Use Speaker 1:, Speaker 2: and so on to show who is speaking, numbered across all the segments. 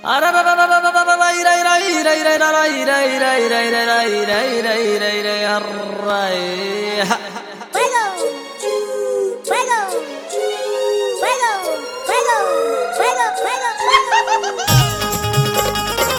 Speaker 1: Fuego! Fuego! Fuego! Fuego! Fuego! Fuego! Fuego!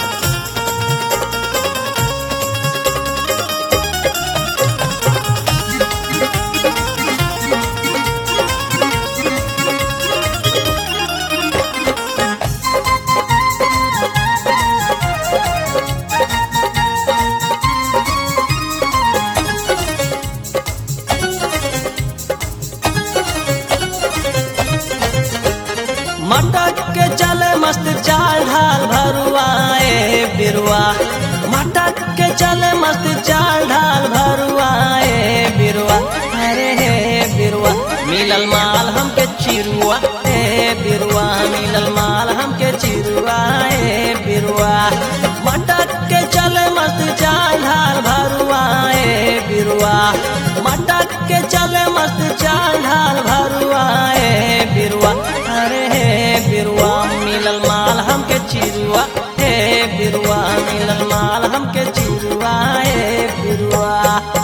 Speaker 2: मटक के चले मस्त चाल ढाल भरुआए बिरुआ मटक के चले मस्त चाल ढाल भरुआए बिरुआ अरे हे बिरुआ मिलल माल हमके चिरुआ हे बिरुआ मिलल माल हमके चिरुआ हे बिरुआ मटक के चले मस्त चाल ढाल भरुआए बिरुआ मटक के चले मस्त चाल ढाल भरुआए बिरुआ अरे हे बिरुआ मिलल माल हमके चिरुआ हे बिरुआ मिलल माल हमके चिरुआ हे बिरुआ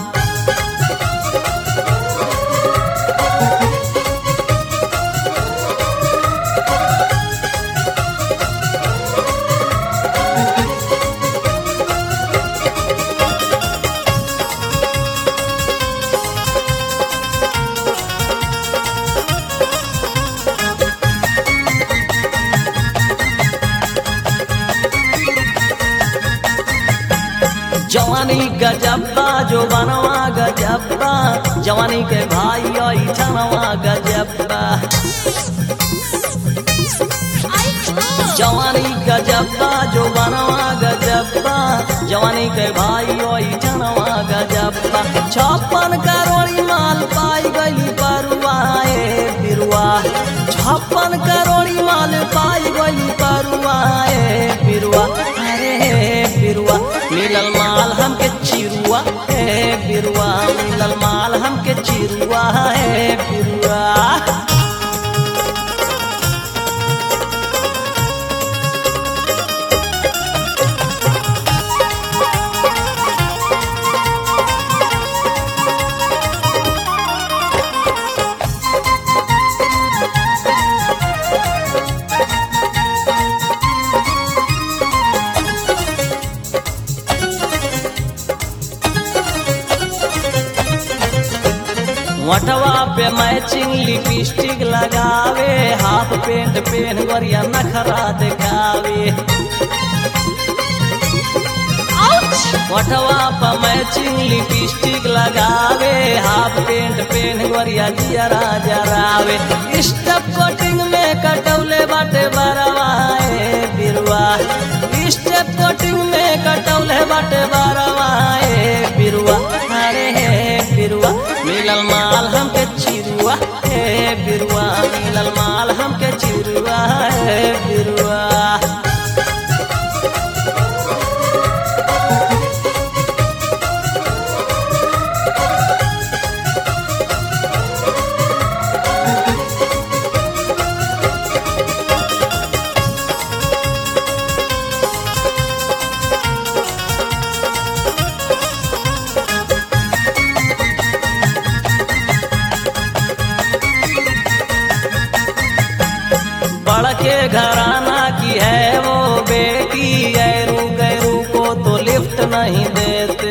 Speaker 2: जवानी गजब्बा जो बनवा गजब्बा जवानी के भाई आई छनवा गजब्बा जवानी गजब्बा जो बनवा गजब्बा जवानी के भाई आई छनवा गजब्बा छप्पन करोड़ी माल पाई गई परुआए बिरुआ छप्पन करोड़ी माल पाई गई परुआए बिरुआ अरे बिरुआ मिलल माल हमके चिरुआ हे बिरुआ मिलल माल हमके चिरुआ हे बिरुआ वटवा पे मैचिंग लिपस्टिक लगावे हाफ पेंट पेन गरिया नखरा दिखावे वटवा पे मैचिंग लिपस्टिक लगावे हाफ पेंट पेन गरिया जियरा जरावे स्टेप कटिंग में कटौले बाटे बरवाए बिरुआ स्टेप कटिंग में कटौले बाटे बरवाए बिरुआ अरे हे बिरुआ मिलल माल हमके चिरुआ हे बिरुआ मिलल माल हमके चिरुआ हे बिरुआ बड़के घराना की है वो बेटी गैरू गैरू को तो लिफ्ट नहीं देते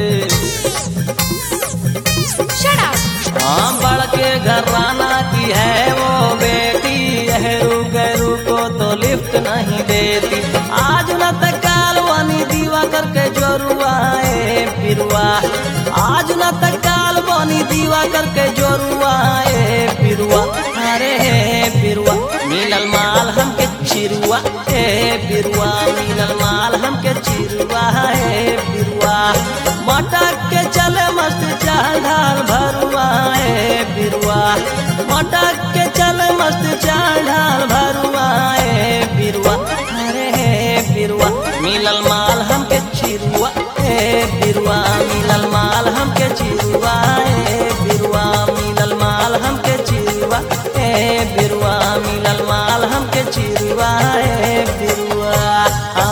Speaker 1: Shut up!
Speaker 2: हाँ बड़के घराना की है वो बेटी गैरू गैरू को तो लिफ्ट नहीं देती आज न तकाल वानी दीवा करके जोरुआए फिरुआ आज न तकाल वानी दीवा करके जोरुआए फिरुआ अरे फिरुआ मिलल माल हमके चिरुआ हे बिरुआ मिलल माल हमके चिरुआ हे बिरुआ मटक के चले मस्त चाल ढाल भरुआ हे बिरुआ मटक के चले मस्त चाल ढाल भरुआ हे बिरुआ अरे हे बिरुआ मिलल माल हमके चिरुआ हे बिरुआ मिलल माल हमके चिरुआ हे बिरुआ मिलल माल हमके चिरुआ हे बिरुआ मिलल माल हमके चिरुआ हे बिरुआ आ